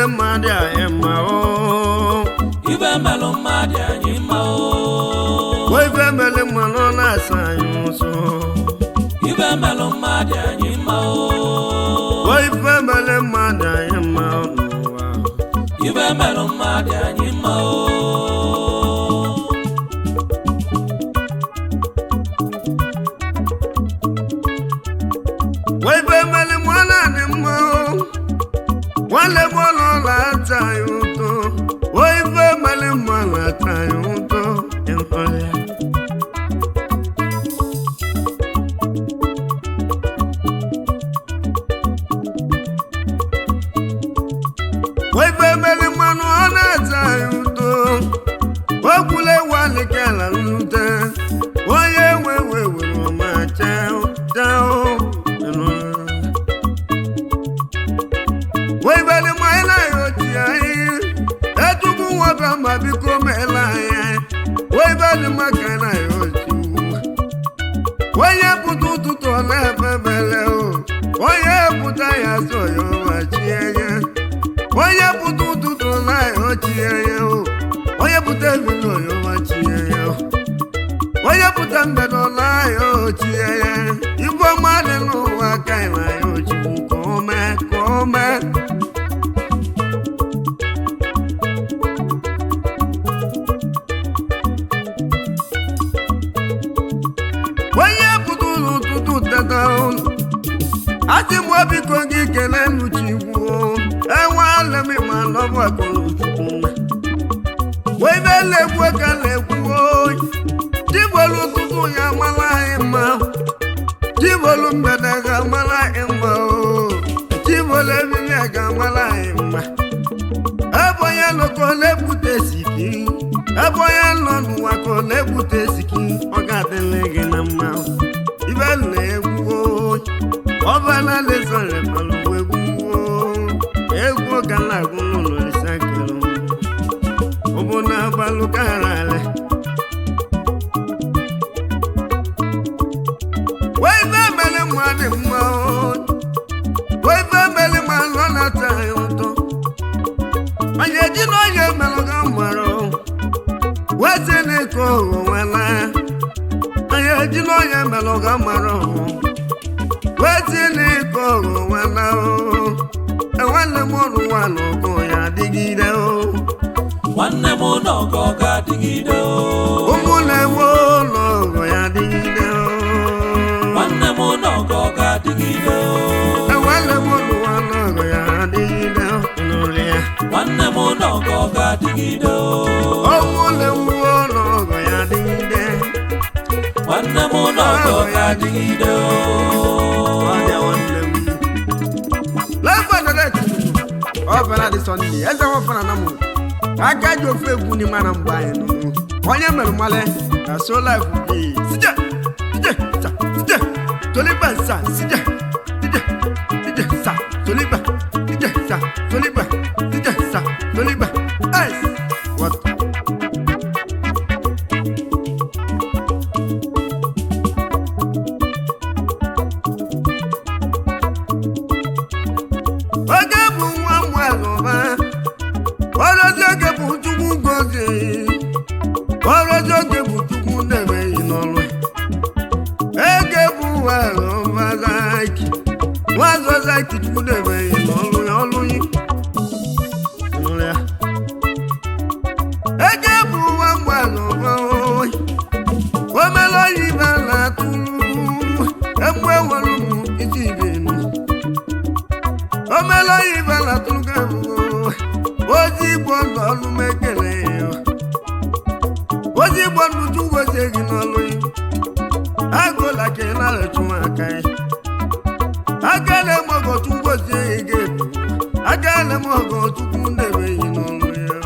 mmadụ anyị mma o ibe melụ mmadụ anyị mma o o ife mere mmanụ ọ na-asa anyị ụsọ ibe melụ mmadụ anyị mma o o ife mere mmadụ anyị mma n'ụwa ibe melụ mmadụ anyị mma o o ife mere mmanụ anyị mma o nwanne m ụlọ ụlọ ata anyị ụtọ o ife mere mmanụ ata anyị ụtọ ịhụrụ ya Waife mere mmanụ ọ na-ata anyị ụtọ okwule walikela nrute onye nwe we were ọma chao chao waibere mmanya na ya oti anyị etubu nwoke ma biko meela anyị waibere maka na ya oti onye pụta ụtụtụ ọ na-efebele o onye pụta ya so ya ọma chie ya onye pụta ụtụtụ naghị ochie ya o onye pụta ebido ya ọmachie ya o onye pụta mbedo naghị ochie ya igwe ọma dị n'ụwa ka ị na ya ochikwu ka o mee ka o mee onye pụta ụlọ ụtụtụ teta ụlọ asị m biko gị kelee nuchikwu enweala m ma nọbụ akọrọchukwu wee be na-ekwu ka na-ekwu oyi chibolu ụtụtụ ya mara anyị mma chibolu mgbede ga mara anyị mma o chibolu ebili ga mara anyị mma ebe onye nọ ka ọ na-ebute siki ebe onye nọ n'ụwa ka ọ na-ebute siki ọ ga-adịrị gị na mma ibe na-egwu oyi ọbala lesọrọ palụ egwu egwu ga na-agụ n'ụlọ isi akịrị ụbụ na agbalụ kara ala wee ife mere mmadụ mma wee ife mere mmadụ ọ na-ata anyị ụtọ onye ji na onye melụ ga mara wee si n'ike ụghọ nwela onye ji na onye melụ ga mara ọhụ wetili ike ọgụ nwana o enwanne m ọrụ nwa n'ọgụ ya adịgide o nwanne m n'ọgọ ga-adịgide o ụmụnne m ụlọ ọgụ ya adịgide o nwanne m n'ọgọ ga-adịgide o enwanne m ọrụ nwa n'ọgụ ya adịgide o nụrụ ya nwanne m n'ọgọ ga-adịgide o ụmụnne m ụlọ ọgụ ya adịgide nwanne m n'ọgọ ga-adịgide o ọbịa nwanne m lefọdọlet ọbara dị sọnde eze nwafọna na mụ aka ji ofe egwu n'ime na mgbe anyị nọ onye mere mmalị na so life bi sije sije sa sije toliba sa sije sije sije sa toliba sije sa toliba sije sa toliba ice water oge bụ nwa mmalụba ọrụzi oge bụ chukwu gozi ọrụzi oge bụ chukwu na-emeghị n'ọrụ ege bụ nwa zaki nwa zaki chukwu na-emeghị n'ọrụ ya ọrụ yi Nụrụ ya. ege bụ nwa mmalụba oyi omere oyibo na-atụrụ egbe nwere ụmụ isi ibenu omela oyibo na-atụrụ ozi igbo ndụ ọlụ m ekele ya ozi igbo ndụ chugwozie gị n'ọlụ ya agụla ka ị na-arịchụ aka ya agala m ọgọ chugwozie gị ga-ebu agala m ọgọ chukwu na-emeghị n'ọlụ ya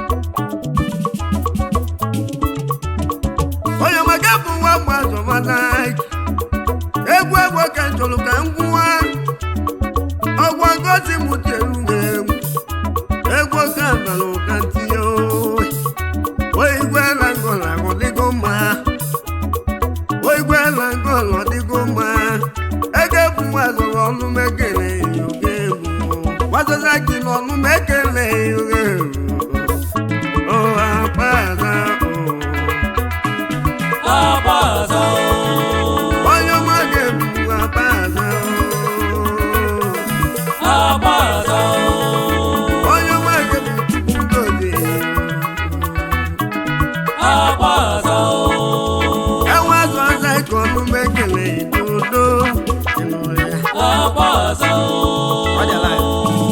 onye maka bụ nwa mgbazọmana egwu egwu ka m chọrọ ka m gwụwa ọgwa ngozi m telu egwu egwu ka nara ụka ntinye oigwe na ngọla ọdịgo mma oigwe na ngọla ọdịgo mma ege bụ nwazọrọ ọnụ mekele yoga egwu gwazoza gị n'ọnụ mekele agbaza onye ọma ga-ebu akpaza agbaza onye ọma ga-ebu chukwu gozie agbaza enwe azụ ọza ka ọnụ m ekele n'udo ịnụrụ ya agbaza Ọ dị ala ya.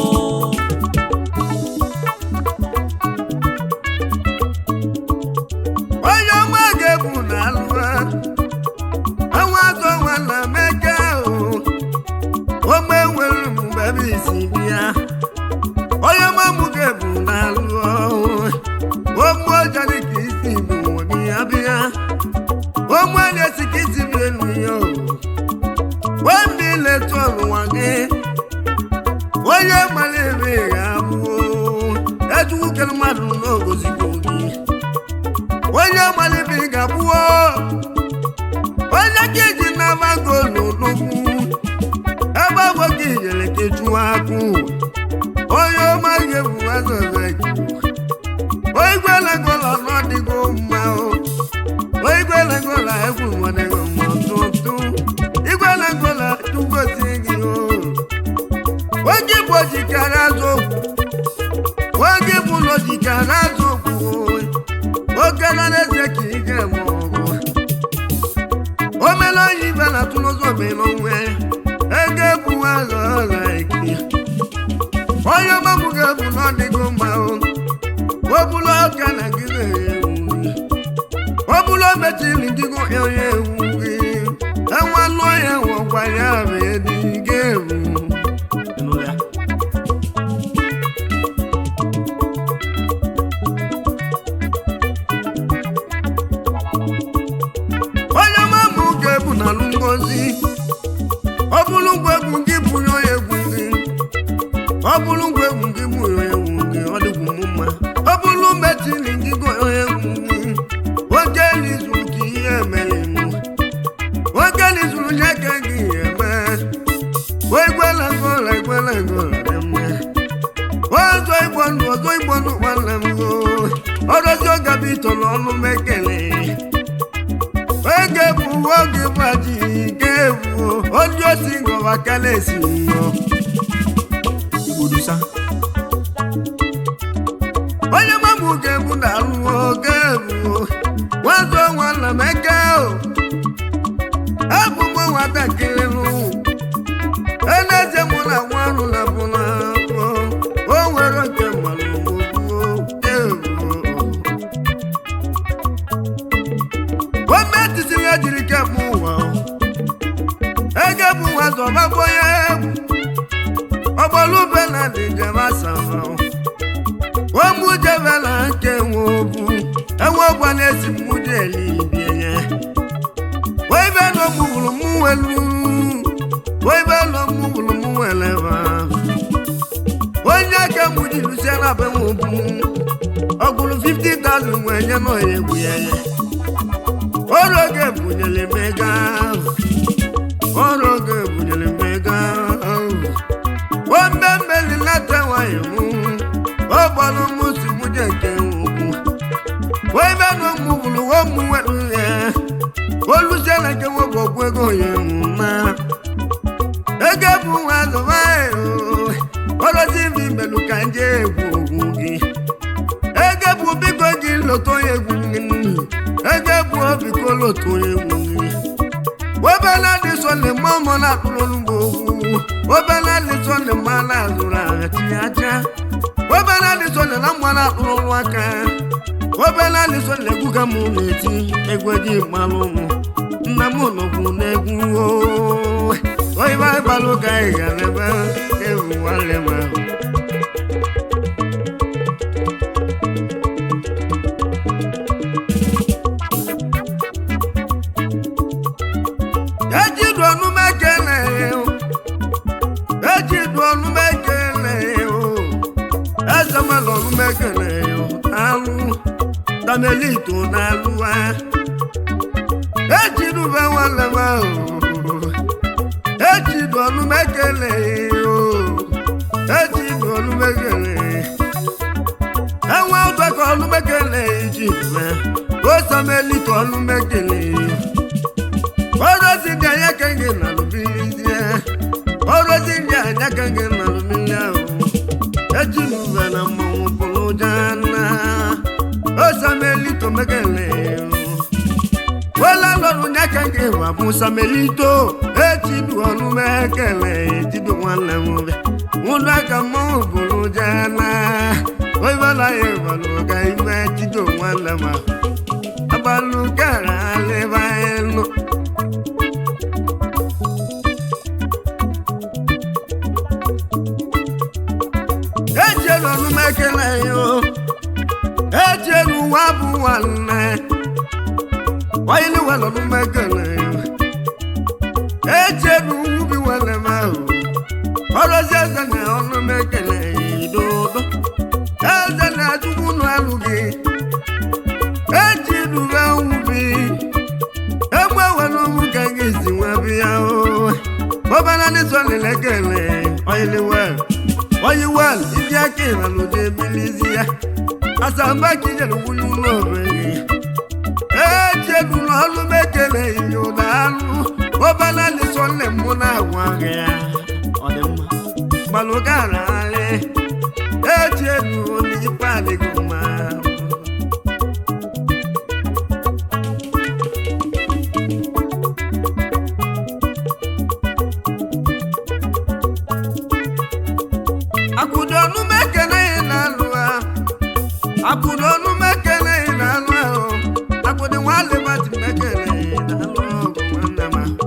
onye ọma ga-ebu na alụwa enwe azụ ọnwa na meke ahụ ome nwere mgbe ebe isi bịa onye ọma mụ ga-ebu na alụwa omu ọja dị ka isi bụ nwere ya bịa omu onye si ka isi bụ elu ya o wembe ileta ọnụwa gị onye mara ebe ga-abụ ejukwu kere mmadụ n'ogozigbo gị onye mara ebe ị ga-abụọ onye ka iji na-ama golu n'ugwu ebe abụ gị nyere kechuwa akụ onye ọma ga-ebu azọza gị oigwelegola n'ọdịgo mma o oigwelegola egwu nwadego mma ọtụtụ igwelegola chugozie gị o oge bụ ojikara azụ okwu oge bụ ụlọ jikara azụ okwu oge na n'eze ka ị ga-eme ọgụ omela onye ibe na tụlụzọ omela onwe ego ebu azụ ọla eki onye ọmamụ ga-ebu n'ọdịgo mma o obulu ọka na gị na-ewu obulu mechiri ngịgo ya onye ewu gị enwe lụọ ya nwekwa ya bụ edi ga-ewu Ịnụ ya? onye mamụ ga-ebu na alụ ngozi ọ bụrụ ngwa egwu gị bụrụ onye egwu gị ọ bụrụ ngwa egwu gị bụrụ onye egwu gị ọ dịgwu m mma ọ bụrụ metiri gị gụ onye egwu gị oge n'izu ka ihe mere m oge n'izuru nye ka gị eme igwela ngola igwela ngola dị mma ọzọ igbo ndụ ọzọ igbo ndụ nwanne m go ọrụzi oge bụ ito n'ọnụ m ekele oge bụ oge bụ aji ke bụ onye osi ngọba kala esi ngọ igbodusa onye mamụ ga-egbu na arụ oge bụ nwazọ nwanna m eke o abụ m nwatakịrị nụ eneze mụ na nwa ọrụ na bụ na afọ o nwere nke mmanụ ogbuo gọọmenti si ya jiri kemgbe ụwa ege bụ nwa zọbagbo ya egwu ọgbọlube na dị njem asama ụmụ jebe na nke nwe obu enwe ọgwa na-esi mmụje elibie ya waibe nọ mụ wuru mụ welu waibe nọ mụ wuru mụ weleba onye aka mụ ji lusie na be m obu ọgwụrụ 50,000 wee nye nọ ya egwu ya ya ọrụ oge bunyere mega ọrụ oge bunyere mega wambe mmeli nata nwanyị mụ ọ gbara mụ si mụ je nke ugwu waibe nọ mụ wuru wo mụ welu ya olusiala nke nwoke ọgwụ ego ya na ego bụ nwa azụmahịa ọrọzi ibi melu ka nje egwu ogwu gị ego bụ biko gị loto ya egwu gị ego bụ biko loto ya egwu gị obela dị sọle mma ọmọ na-akpụrụ olugbo ogwu obela dị sọle mma na-azụrụ agha tinye aja obela dị sọle na mma na-akpụrụ ọrụ aka obela dị sọle egwu ka mụ na-eti egwu eji mmalụ ụmụ nna m nọkwu n'egwu oo. oyibo agbalụ ka anyị gara ebe ewu nwanne m ahụ ejidu ọnụma ekele ejidu ọnụma ekele ezemala ọnụma ekele alụ tamelito na alụwa ejidube nwanne m ahụ ejidu ọnụma ekele ejidu ọnụma ekele enwe ụtọ ka ọnụma ekele ejidube osamelito ọnụma ekele ka nke bụ abụsa melito echidu ọnụme ekele ejidu nwanne m bịa ụdọ aka mmanwụ bụrụ jana oibala ya ịbalụ ga ime chido nwanne m ahụ abalụ gara alịba elu ejielu ọnụme ekele ya o ejielu ụwa bụ nwanne wáyé wà lọ́dún mẹ́kànlá ẹ̀jẹ̀ nu bí wọ́n lè máa hù ọ̀rọ̀ sí ẹ̀sẹ̀ ní ọdún mẹ́kànlá ìdòdó ẹ̀jẹ̀ ní àdúgbò nù alùgì ẹ̀jẹ̀ nu bẹ́ ń bí ẹgbẹ́ wọn ló mú kẹ́kẹ́ sí wọn bí yá o bọ́bá náà ní sọ́ọ̀lì lẹ́kẹ̀lẹ̀ ọ̀yẹ́lẹ̀ wẹ̀l ọ̀yẹ́ wẹ̀l ibi akéèrè lóde bílíìsì àṣàmbá kìí wúlú lọ́ọ̀rẹ́ echelu n'ọlụ mekele iyo n'alụ ọbala lịsọ nne m na-agwa gị ya ọ dị mma gbalụgara alị echelu n'ikpe adịghị mma akụdo ọnụ mekele ị na-alụ ha akụdo ọnụ mekele ị na-alụ ahụ akụdo nwanne mmadụ mekele ị na-alụ ọgụ nwanne m ahụ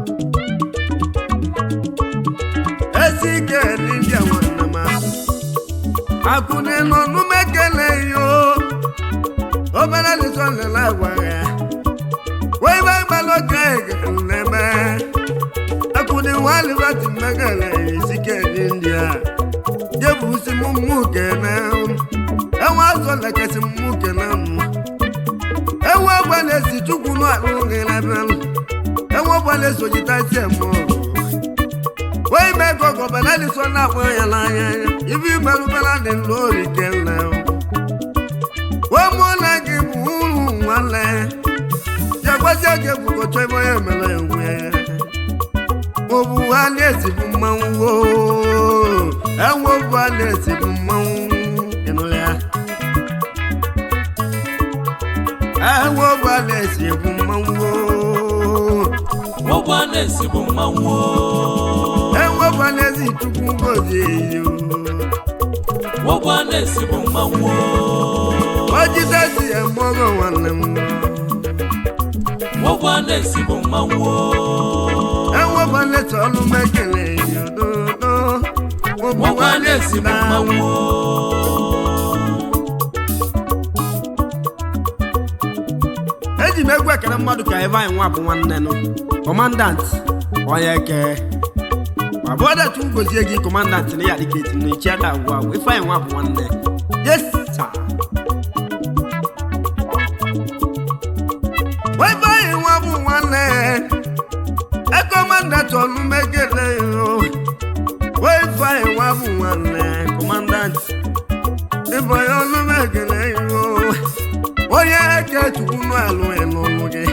ezi ike dị ndị a nwanne m ahụ akụdo nọ ọnụ mekele yo obere lịsọ nlele agwa ya wee ibe gbalụ ka na-eme akụdo nwanne mmadụ mekele ezi ike dị ndị a jebusi m mmụ kene enwe azọ lekesi mmụ kene m enwe ọgbala esi chukwu n'alụ gị n'ebe m enwe ọgbala eso jitasi eme ọgụ wee ime ka ọgọbala liso na-akpọ ya n'anya ya ibe imerubela dị n'ori kele wee mụ na gị bụ uru nwanne ya gwazie gị ebugocha ebe onye mere enwe obu ha na-esi bụ mmanwụ oo enwe obu ha na-esi bụ mmanwụ ịnụrụ ya enwe obu ha na-esi bụ mmanwụ oo ụgbọ na-esi bụ mmanwụ o. enwe obu ha na-esi chukwu ngozi eyi ụgbọ na-esi bụ mmanwụ o. ojidesi emọgọ nwanne m ụgbọ na-esi bụ mmanwụ o. enwe obu ha na-esi ọnụ mekele eyi ododo obu ụgbọ ha na-esi na-esi bụ na mmanwụ o. eji m egwu ekele mmadụ ka ebe anyị nwa bụ nwanne nụ kọmandant onye eke ma bụ ọdachi ugozie gị kọmandant na ya dịka eti na echi ada agwụ agwụ ife anyị nwa bụ nwanne yes sir. ebe anyị nwa bụ nwanne ekọmandant ọnụ megele yo ife anyị nwa bụ nwanne kọmandant ife anyị ọnụ megele yo onye eke chukwu n'alụ ya n'ọnụ gị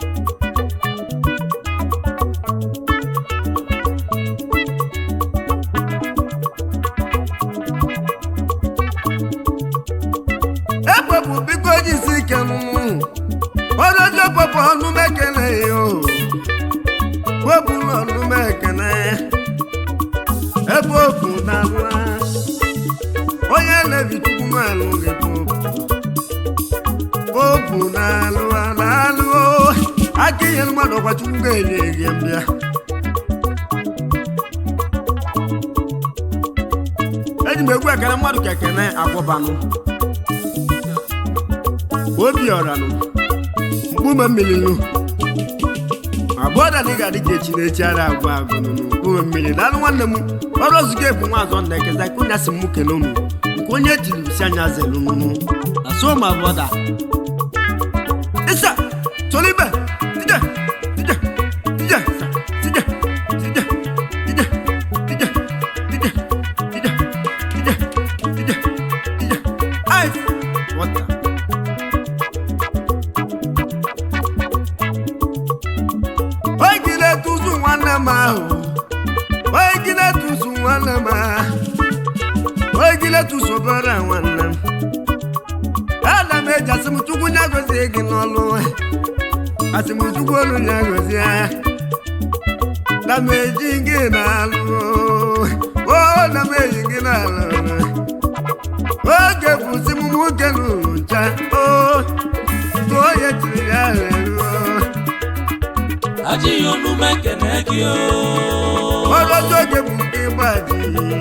ekpepụ biko jisi ike nụnụ ọdọjọ pọpọ ọnụ mekele ya o wepụ ọnụ mekele ebe ofu n'alụ onye na-ebi chukwu n'alụ gị bụ popu na-alụ na-alụ aka ihe mmadụ ọkwa chukwu ga-enye gị mbịa eji m egwu ekele mmadụ ka ekene akwụbanụ obi ọranụ mkpume mmiri nụ abụọ da ga adị ka echi na echi ara agwụ agụ nụ mkpume mmiri daalụ nwanne m ọrụ ozugbo ebu nwa azọ nna ekeza ka onye asị m kele unu nke onye tiri si anya zelu nụnụ na so ma bọda Isa, Solibe, Tija, Tija, Tija, Tija, Tija, Tija, Tija, Tija, Tija, Tija, Tija, Tija, Ice, water. Oigile tuzu nwanne m ahụ, oigile tuzu nwanne m ahụ, oigile tuzu obere nwanne m. ana m eji asị m chukwu nye gozie gị n'ọlụ asịmchukwu olu ya gọzie na m eji gị na-alụ o na m eji gị na-alụ oge bụzi m nwoke n'ụlọ ncha o ka onye tiri ya reruo Ajighị onu m ekene gị o. ọlọjọ oge bụ nke ịgbaji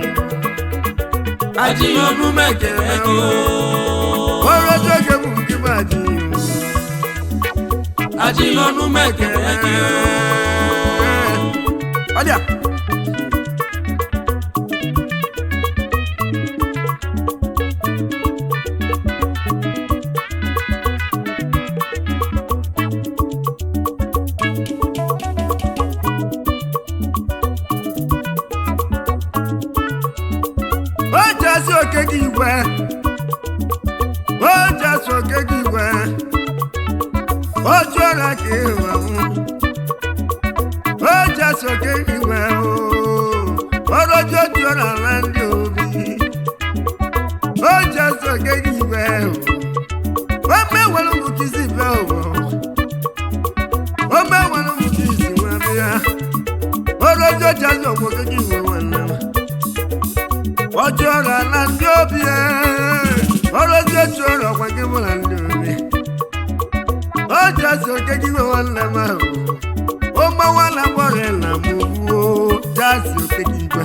Ajighị onu m ekene gị o. ọlọjọ oge bụ nke ịgbaji Ajighị onu m ekene gị o. ọdịa o ji asị oke gị igwe o ji asị oke gị igwe o jụọla ka ịhụ ahụ o ji asị oke gị igwe ọrọjọ jụọla na ndị obi o ji asị oke gị igwe o mewere ụmụ kisi bịa ụwa o mewere ụmụ kisi nwa bịa ọrọjọ ji asị oke gị igwe nwanne m ọjọ́ ọ̀rọ̀ àlá ndị obi ẹ̀ ọ̀rọ̀ ojú otu ọ̀rọ̀ ọ̀kwa gị mụ na ndị obi o ji asị oke gị nwe nwanne m ahụ o gbawa na gbọrọ na m wuo ji asị oke gị igwe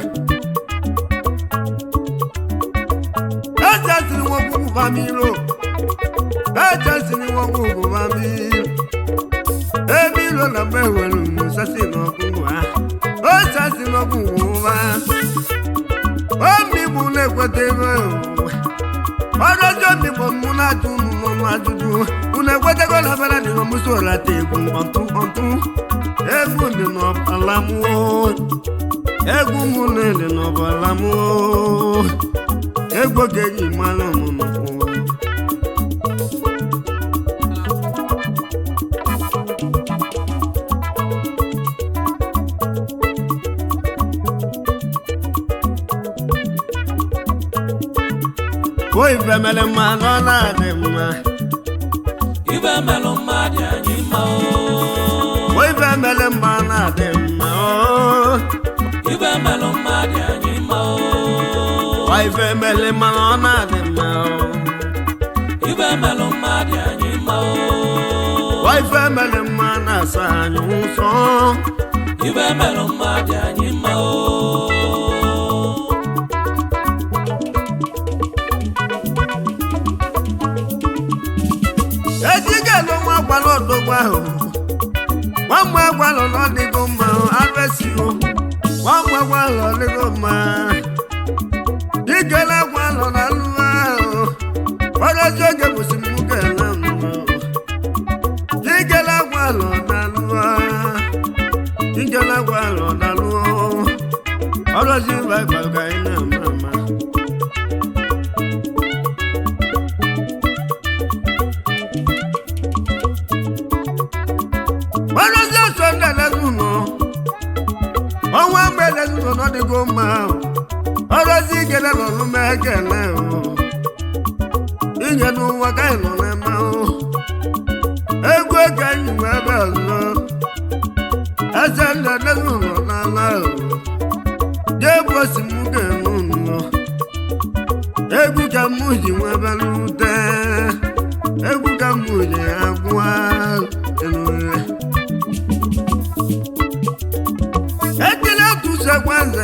eji asịrị nwa ọgwụgwụ bamiro eji asịrị nwa ọgwụgwụ bamiro ebe ilo na mgbe nwere musasi na ọgwụgwụ ha o ji asị na ọgwụgwụ ha omigbu na-ekweta ego ọrụ ọjọọ migbo mụ na-ajụ unu n'ọnụ ajụjụ unu ekwetego na bere dị n'ọmụsị ọlata egwu ọtụ ọtụ egwu dị n'ọbala m oo. egwu mụ na-ele n'ọbala m oo. egwu ga-eji mmanụ ọmụmụ o ife mere mma na ọ na-adị mma Ibe melụ mmadụ anyị mma o. o ife mere mma na-adị mma oo. Ibe melụ mmadụ anyị mma o. Ọ ife mere mma na ọ na-adị mma oo. Ibe melụ mmadụ anyị mma o. Ọ ife mere mma na-asa anyị nsọ Ibe melụ mmadụ anyị mma o. ejigelo nwa gwala odogwu ahụ nwamgbe gwalụ na ọdịgo mma arụesigo nwamgbe gwalụ ọdịgo mma igele gwalụ na alụ ahụ ọrọzi oge bụsi m nwoke na mma igele gwalụ na alụ igele gwalụ na alụ ọrọzi baịbal ka anyị na-ama ama ọrụzi ọsọ ndị elezinụlọ ọnwa mgbe elezinụlọ n'ọdịgo mma ọrụzi igele nọ n'ume ekele inye n'ụwa ka anyị nọ n'eme egwu ego anyị nwe ebe ọzọ eze ndị elezinụlọ n'ala jee bụ osimuke n'ụlọ egwu ka mụ ji nwe ebe n'ute egwu ka mụ ji agwa enure ekele tusekwaze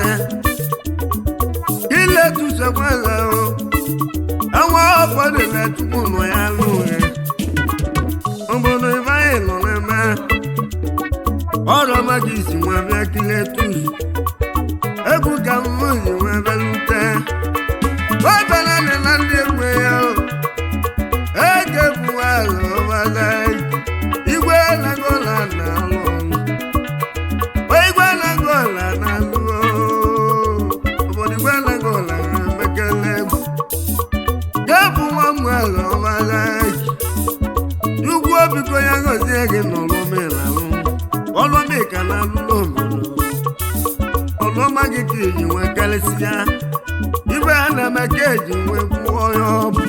ile tusekwaze o enwe ụfọdụ na-etukwu nọ ya lụghị obodo ibe anyị nọ n'eme ọrụ maka isi nwa bịa kile tuzu egwu ka mmụ ji nwa bịa lute obere dị na ndị egwu ya o ege bụ alụ ọbada igwe nagola na alụ ọlụ igwe nagola na alụ obodo igwe nagola na mekele egwu gebụ nwa m alụ ọbada ugwu obiko ya gozie gị n'ọlụmelalụ ọlụmika na alụlụ obodo ọlụọma gị ka eji nwee karịsịa ibe a na-eme ka eji nwee gbuo onye ọ bụ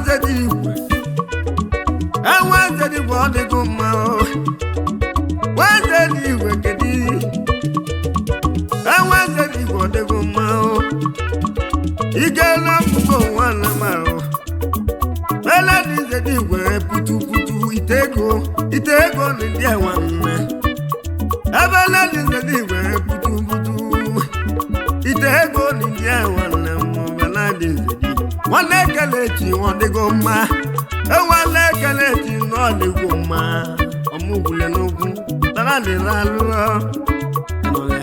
nze dị igwe enwe nze dị igwe ọ dịgo mma o nwe nze dị igwe kedu enwe nze dị igwe ọ dịgo mma o igela mbugo nwanne m ahụ ele dị nze dị igwe putu putu ite ego ite ego na ndị enwe mme ebe ele dị nze dị igwe putu putu ite ego na ndị enwe nne m bela dị nze dị nwanne ekele echi ọ dịgo mma enwanne ekele echi na ọ dịgo mma ọmụgwule n'ugwu tara dịla alụọ nọle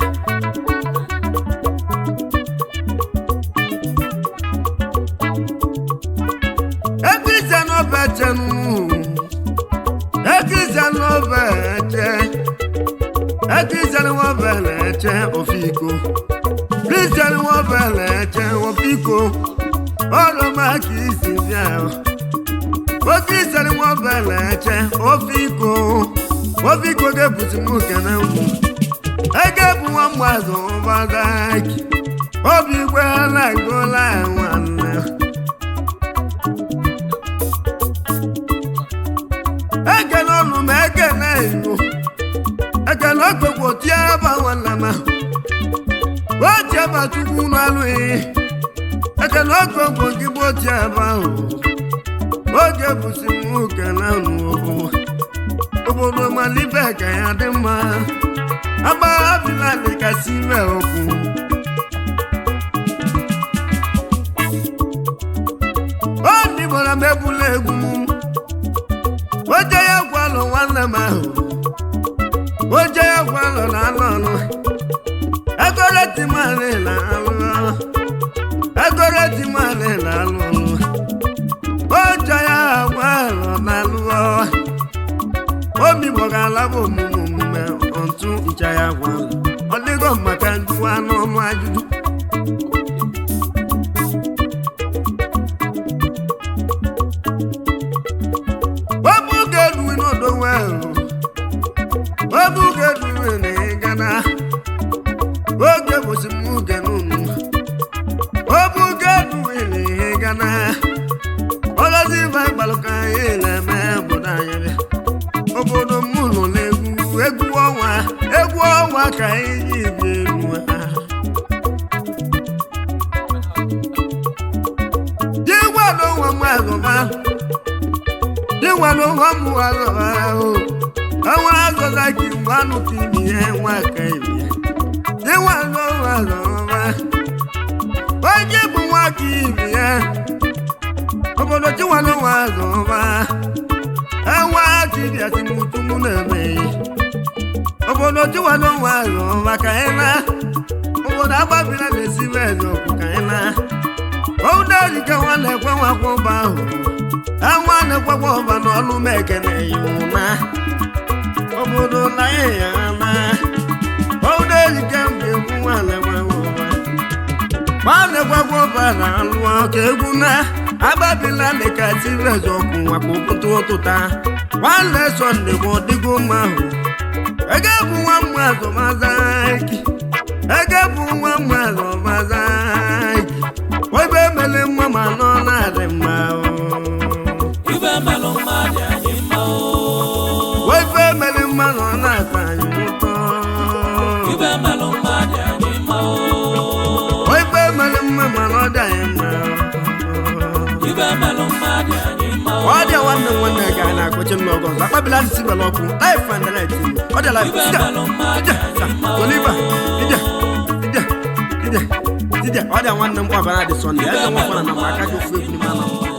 Ekristian ọbẹ ẹ̀jẹ̀ nù. Ekristian ọbẹ ẹ̀jẹ̀. Ekristian ọbẹ ẹ̀jẹ̀ òfìkò. Kristian ọbẹ ẹ̀jẹ̀ òfìkò. Ọ̀rọ̀ máa kì í sì bí ẹ̀. O Kristian ọbẹ ẹ̀jẹ̀ òfìkò. Òfìkò gẹ̀bùsì mú kẹ̀nẹ́ mú. Ege bụ nwa mmadụ ọbadaki. Obi gwe alagola nwanne. ekele ọnụ ma ekele igbo ekele okpekwo tie ebe nwanna ma oji ebe chukwu n'alụghị ekele okpekwo gị bụ oji ebe ahụ oge bụsi m kele nụ obodo malibe ka ya dị mma agbaghabila dịkasị ime okwu ọ dịgbara m ebula egwu m oje ya gwalụ nwanne m ahụ oje ya gwalụ na anụ ọnụ egoretimali na alụ egoretimali na alụ ọnụ oje ya gwalụ na alụ obi gbọgala bụ omume omume otu ncha ya gwalụ ọ dịgo maka njụwa n'ọnụ ajụjụ Obu ga-eduwe n'odowe ahụ. Obu ga-eduwe na ịgana. Oge bụzi m oge n'ụnụ. Obu ga-eduwe na ịgana. Ọlọzi ibe agbalụ ka anyị na-eme obodo anyị bịa. Obodo m nọ n'egwu egwu ọnwa egwu ọnwa ka anyị ji bi elu ha. Ji gwado nwa m azụba. Dịwa n'ụwa m azọba ahụ. Ọnwa azọza gị mgbe anụ ka ibi ihe nwa ka ibi ya. Dịwa n'ụwa azọba. Onye bụ nwa ka ibi ya. Obodo dịwa n'ụwa azọba. Enwa ka ibi ya si mutu mụ na-eme ya. Obodo dịwa n'ụwa azọba ka anyị na. Obodo agbabila na-esi eze okwu ka anyị na. Obodo ejike nwa na-ekwe nwa kwụba ahụ. Anwa na-ekwekwa ọba n'ọnụ m ekene iwu na obodo na ya na obodo ejike mgbe egwu nwanne gwawa ọba nwanne gwagwa ọba na alụ ka egwu na agbabila dịka tirez ọkụ maka okwute ụtụta nwanne sọnde bụ ọdịgo mma ahụ ege bụ nwa mmadụ mazaki ege bụ nwa mmadụ mazaki ebe emele mma ma nọ na-adị mma o ife melụ mmadụ anyị mma o Waife mere mmanụ ọ na-atọ anyị ụtọ. ife melụ mmadụ anyị mma o Waife mere mma mana ọ dị anyị mma. ife melụ mmadụ anyị mma o Ọ dị nwanne m nwanne ga anyị na-akpọchi m n'ọgọ ọzọ. Akpabila ntị bela ọkụ. Life and light. Ọ dị life. ife Ije, melụ mmadụ ije, sa, anyị mma o Oliva, ije, ije, ije, ije. Ọ dị nwanne m kwabara dị Sunday. Eze nwekwana na maka ji ofu egwu n'ime anọ.